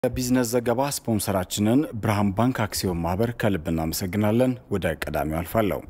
የቢዝነስ ዘገባ ስፖንሰራችንን ብርሃን ባንክ አክሲዮን ማህበር ከልብ እናመሰግናለን። ወደ ቀዳሚው አልፋለሁ።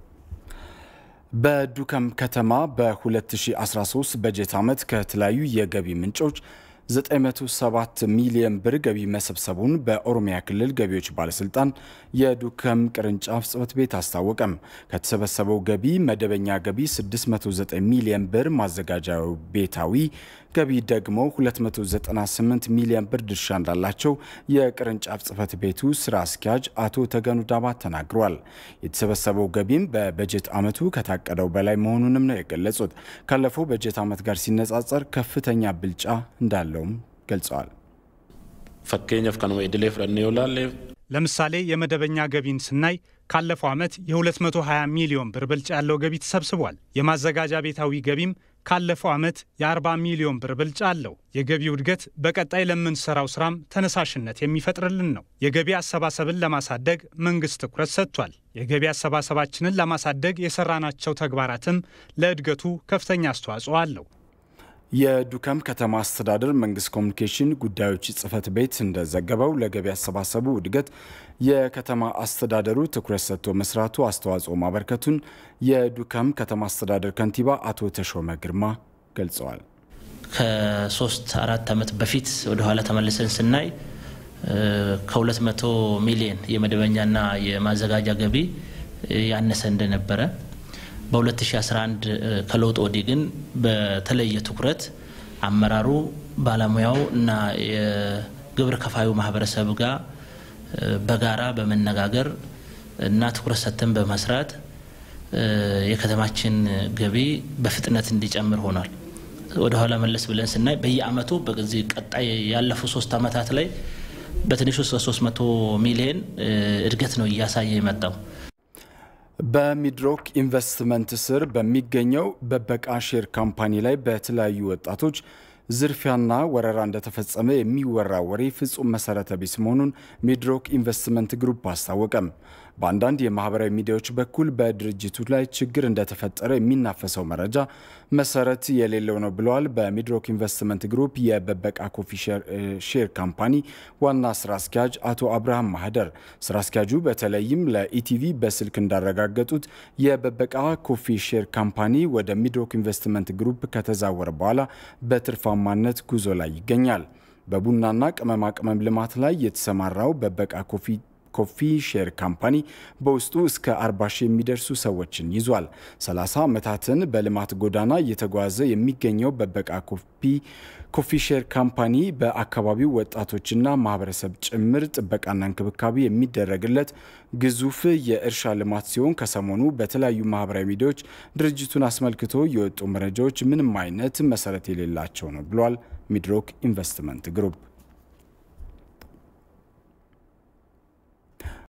በዱከም ከተማ በ2013 በጀት ዓመት ከተለያዩ የገቢ ምንጮች 907 ሚሊዮን ብር ገቢ መሰብሰቡን በኦሮሚያ ክልል ገቢዎች ባለስልጣን የዱከም ቅርንጫፍ ጽሕፈት ቤት አስታወቀም። ከተሰበሰበው ገቢ መደበኛ ገቢ 609 ሚሊዮን ብር፣ ማዘጋጃ ቤታዊ ገቢ ደግሞ 298 ሚሊዮን ብር ድርሻ እንዳላቸው የቅርንጫፍ ጽሕፈት ቤቱ ስራ አስኪያጅ አቶ ተገኑ ዳባት ተናግረዋል። የተሰበሰበው ገቢም በበጀት ዓመቱ ከታቀደው በላይ መሆኑንም ነው የገለጹት። ካለፈው በጀት ዓመት ጋር ሲነጻጸር ከፍተኛ ብልጫ እንዳለውም ገልጸዋል። ፈኬኛፍ ከነመ ኢድሌ ፍረኔ ይውላል ለምሳሌ የመደበኛ ገቢን ስናይ ካለፈው ዓመት የ220 ሚሊዮን ብር ብልጫ ያለው ገቢ ተሰብስቧል። የማዘጋጃ ቤታዊ ገቢም ካለፈው ዓመት የ40 ሚሊዮን ብር ብልጫ አለው። የገቢው እድገት በቀጣይ ለምንሰራው ስራም ተነሳሽነት የሚፈጥርልን ነው። የገቢ አሰባሰብን ለማሳደግ መንግስት ትኩረት ሰጥቷል። የገቢ አሰባሰባችንን ለማሳደግ የሰራናቸው ተግባራትም ለእድገቱ ከፍተኛ አስተዋጽኦ አለው። የዱከም ከተማ አስተዳደር መንግስት ኮሚኒኬሽን ጉዳዮች ጽሕፈት ቤት እንደዘገበው ለገቢ አሰባሰቡ እድገት የከተማ አስተዳደሩ ትኩረት ሰጥቶ መስራቱ አስተዋጽኦ ማበርከቱን የዱከም ከተማ አስተዳደር ከንቲባ አቶ ተሾመ ግርማ ገልጸዋል። ከሶስት አራት ዓመት በፊት ወደኋላ ተመልሰን ስናይ ከ200 ሚሊዮን የመደበኛና የማዘጋጃ ገቢ ያነሰ እንደነበረ በ2011 ከለውጥ ወዲህ ግን በተለየ ትኩረት አመራሩ፣ ባለሙያው እና የግብር ከፋዩ ማህበረሰብ ጋር በጋራ በመነጋገር እና ትኩረት ሰጥተን በመስራት የከተማችን ገቢ በፍጥነት እንዲጨምር ሆኗል። ወደ ኋላ መለስ ብለን ስናይ በየአመቱ በዚህ ቀጣይ ያለፉ ሶስት አመታት ላይ በትንሹ እስከ 300 ሚሊዮን እድገት ነው እያሳየ የመጣው። በሚድሮክ ኢንቨስትመንት ስር በሚገኘው በበቃ ሼር ካምፓኒ ላይ በተለያዩ ወጣቶች ዝርፊያና ወረራ እንደተፈጸመ የሚወራ ወሬ ፍጹም መሰረተ ቢስ መሆኑን ሚድሮክ ኢንቨስትመንት ግሩፕ አስታወቀም። በአንዳንድ የማህበራዊ ሚዲያዎች በኩል በድርጅቱ ላይ ችግር እንደተፈጠረ የሚናፈሰው መረጃ መሰረት የሌለው ነው ብለዋል። በሚድሮክ ኢንቨስትመንት ግሩፕ የበበቃ ኮፊ ሼር ካምፓኒ ዋና ስራ አስኪያጅ አቶ አብርሃም ማህደር ስራ አስኪያጁ በተለይም ለኢቲቪ በስልክ እንዳረጋገጡት የበበቃ ኮፊ ሼር ካምፓኒ ወደ ሚድሮክ ኢንቨስትመንት ግሩፕ ከተዛወረ በኋላ በትርፋማነት ጉዞ ላይ ይገኛል። በቡናና ቅመማ ቅመም ልማት ላይ የተሰማራው በበቃ ኮፊ ኮፊ ሼር ካምፓኒ በውስጡ እስከ 40 ሺህ የሚደርሱ ሰዎችን ይዟል። 30 ዓመታትን በልማት ጎዳና እየተጓዘ የሚገኘው በበቃ ኮፊ ኮፊ ሼር ካምፓኒ በአካባቢው ወጣቶችና ማህበረሰብ ጭምር ጥበቃና እንክብካቤ የሚደረግለት ግዙፍ የእርሻ ልማት ሲሆን ከሰሞኑ በተለያዩ ማህበራዊ ሚዲያዎች ድርጅቱን አስመልክቶ የወጡ መረጃዎች ምንም አይነት መሰረት የሌላቸው ነው ብሏል ሚድሮክ ኢንቨስትመንት ግሩፕ።